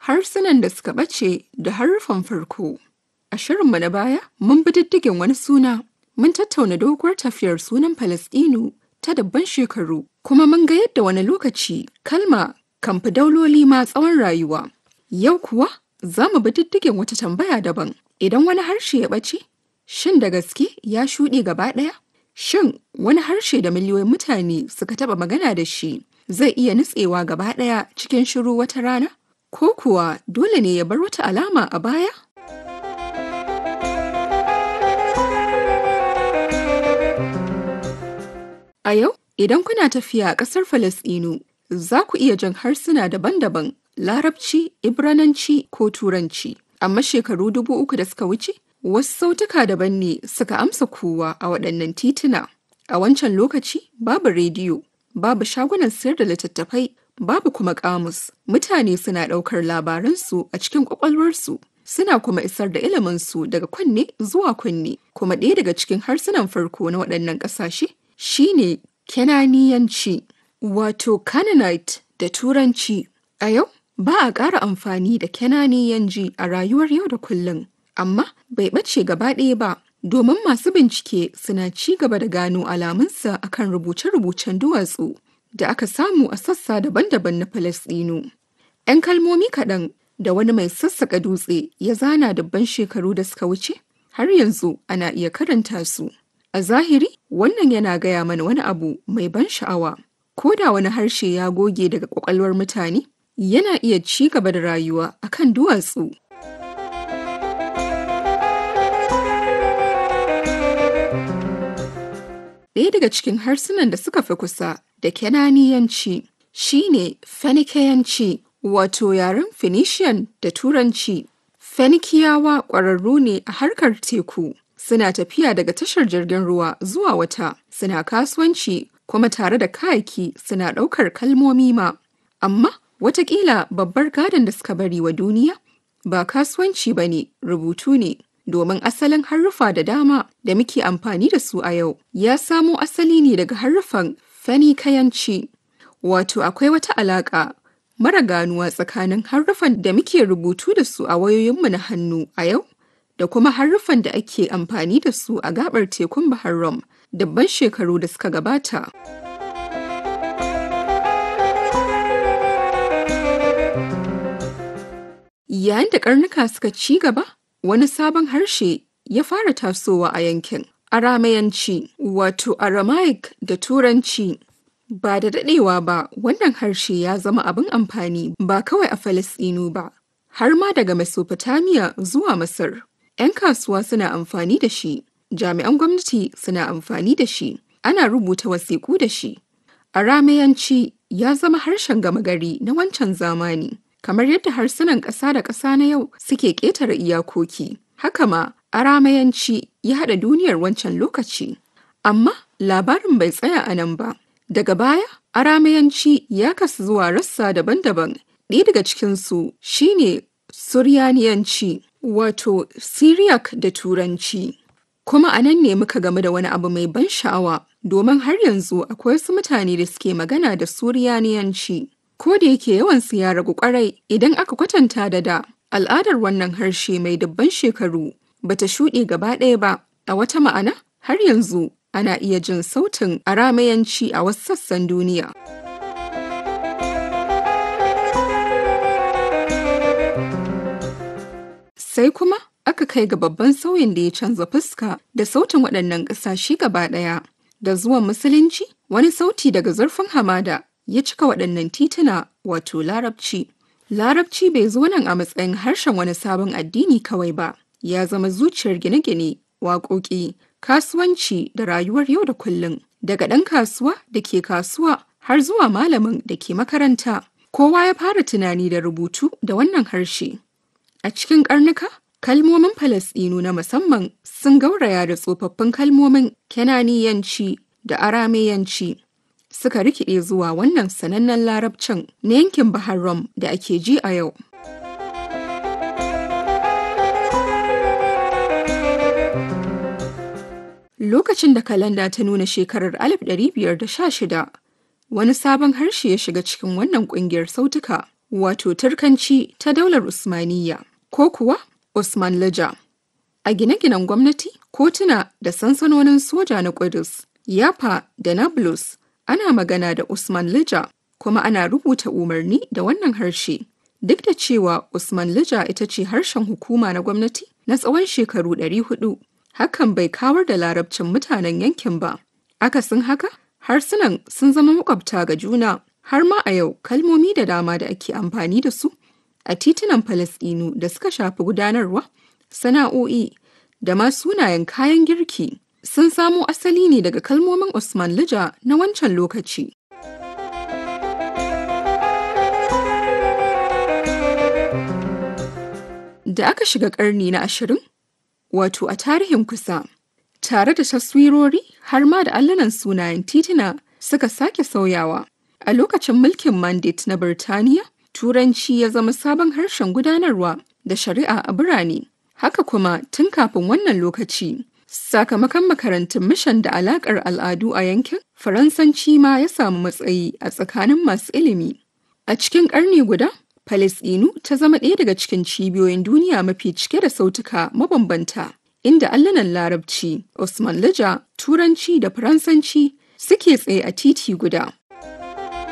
harsunan da suka ɓace da haruffan farko. A shirinmu na baya, mun bi diddigin wani suna, mun tattauna doguwar tafiyar sunan Falasɗinu ta dabban shekaru, kuma mun ga yadda wani lokaci kalma kan fi dauloli ma tsawon rayuwa. Yau kuwa za mu bi diddigin wata tambaya daban. Idan wani harshe ya ɓace, shin da gaske ya shuɗe gaba ɗaya? Shin wani harshe da miliyoyin mutane suka taɓa magana da shi zai iya nutsewa gaba ɗaya cikin shiru wata rana? Ko kuwa dole ne ya bar wata alama a baya? A yau, idan kuna tafiya a ƙasar Falasɗinu, za ku iya jin harsuna daban-daban, Larabci, Ibrananci ko Turanci. Amma shekaru dubu uku da suka wuce, wasu sautuka daban ne suka amsa kowa a waɗannan tituna. A wancan lokaci, babu rediyo, babu shagunan sayar da littattafai, babu kuma ƙamus. Mutane suna ɗaukar labaransu a cikin ƙwaƙwalwarsu. Suna kuma isar da iliminsu daga kunne zuwa kunne. Kuma ɗaya daga cikin harsunan farko na waɗannan ƙasashe shine Kenaniyanci, wato Canaanite da Turanci. A yau, ba a ƙara amfani da Kenaniyanci a rayuwar yau da kullum, amma bai ɓace gaba ɗaya ba, domin masu bincike suna ci gaba da gano alamunsa akan rubuce-rubucen duwatsu da aka samu a sassa daban-daban na Falasɗinu. 'Yan kalmomi kaɗan da wani mai sassaƙa dutse ya zana dabban shekaru da suka wuce, har yanzu ana iya karanta su. A zahiri, wannan yana gaya mana wani abu mai ban sha'awa. Ko da wani harshe ya goge daga ƙwaƙwalwar mutane, yana iya ci gaba da rayuwa akan duwatsu. Ɗaya daga cikin harsunan da suka fi kusa da Kenaniyanci shine Fenikeyanci, wato yaren Phoenician da Turanci. Fenikiyawa ƙwararru ne a harkar teku. suna tafiya daga tashar jirgin ruwa zuwa wata suna kasuwanci kuma tare da kayaki suna ɗaukar kalmomi ma amma watakila babbar gadon da suka bari wa duniya ba kasuwanci ba ne rubutu ne domin asalin haruffa da dama da muke amfani da su a yau ya samo asali ne daga haruffan fenikayanci wato akwai wata alaƙa mara ganuwa tsakanin haruffan da muke rubutu da su a wayoyinmu na hannu a yau da kuma haruffan da ake amfani da su a gabar tekun Bahar Rum dabban shekaru da suka gabata. Yayin da karnuka suka ci gaba, wani sabon harshe ya fara tasowa a yankin. Aramayanci, wato Aramaic da Turanci. Ba da daɗewa ba, wannan harshe ya zama abin amfani ba kawai a Falasɗinu ba, har ma daga Mesopotamia zuwa Masar. 'yan kasuwa suna amfani da shi, jami'an gwamnati suna amfani da shi, ana rubuta wasiƙu da shi. Aramayanci ya zama harshen gama gari na wancan zamani, kamar yadda harsunan ƙasa da ƙasa na yau suke ƙetare iyakoki. Haka ma, Aramayanci ya haɗa duniyar wancan lokaci. Amma labarin bai tsaya a nan ba. Daga baya, Aramayanci ya kasu zuwa rassa daban-daban. Ɗaya daga cikinsu shine Suryaniyanci. wato Syriac da Turanci. Kuma a nan ne muka game da wani abu mai ban sha'awa, domin har yanzu akwai wasu mutane da suke magana da Suriyaniyanci. Ko da yake yawansu ya ragu kwarai idan aka kwatanta da da, al'adar wannan harshe mai dubban shekaru bata shuɗe gaba ɗaya ba, a wata ma'ana har yanzu ana iya jin sautin aramayanci a wasu sassan duniya. sai kuma aka kai ga babban sauyin da ya canza fuska da sautin waɗannan ƙasashe gaba ɗaya. Da zuwan Musulunci, wani sauti daga zurfin hamada ya cika waɗannan tituna wato Larabci. Larabci bai zo nan a matsayin harshen wani sabon addini kawai ba, ya zama zuciyar gine-gine, waƙoƙi, kasuwanci da rayuwar yau da kullum. Daga ɗan kasuwa da ke kasuwa har zuwa malamin da ke makaranta, kowa ya fara tunani da rubutu da wannan harshe. A cikin ƙarnuka, kalmomin Falasɗinu na musamman sun gauraya da tsofaffin kalmomin Kenaniyanci da Arameyanci. Suka rikide zuwa wannan sanannen larabcin na yankin Bahar Rum da ake ji a yau. Lokacin da kalanda ta nuna shekarar 1516, wani sabon harshe ya shiga cikin wannan ƙungiyar sautuka. wato Turkanci ta daular Usmaniyya ko kuwa Usman Lija. A gine-ginen gwamnati, kotuna da sansanonin soja na Ƙudus, Yafa da Nablus ana magana da Usman Lija kuma ana rubuta umarni da wannan harshe. Duk da cewa Usman Lija ita ce harshen hukuma na gwamnati na tsawon shekaru 400, hakan bai kawar da larabcin mutanen yankin ba. Akasin haka, harsunan sun zama makwabta ga juna har ma a yau kalmomi da dama da ake amfani da su a titunan Falasɗinu da suka shafi gudanarwa, sana'o'i da ma sunayen kayan girki sun samo asali ne daga kalmomin Usman Lija na wancan lokaci. Da aka shiga ƙarni na ashirin, wato a tarihin kusa, tare da taswirori har ma da allunan sunayen tituna suka sake sauyawa. A lokacin mulkin Mandate na Birtaniya, Turanci ya zama sabon harshen gudanarwa da shari'a a birane. Haka kuma tun kafin wannan lokaci, sakamakon makarantun mishan da alakar al'adu a yankin, Faransanci ma ya samu matsayi a tsakanin masu ilimi. A cikin ƙarni guda, Falasɗinu ta zama ɗaya daga cikin cibiyoyin duniya mafi cike da sautuka mabambanta, inda allunan Larabci, Usman Lija, Turanci da Faransanci suke tsaye a titi guda.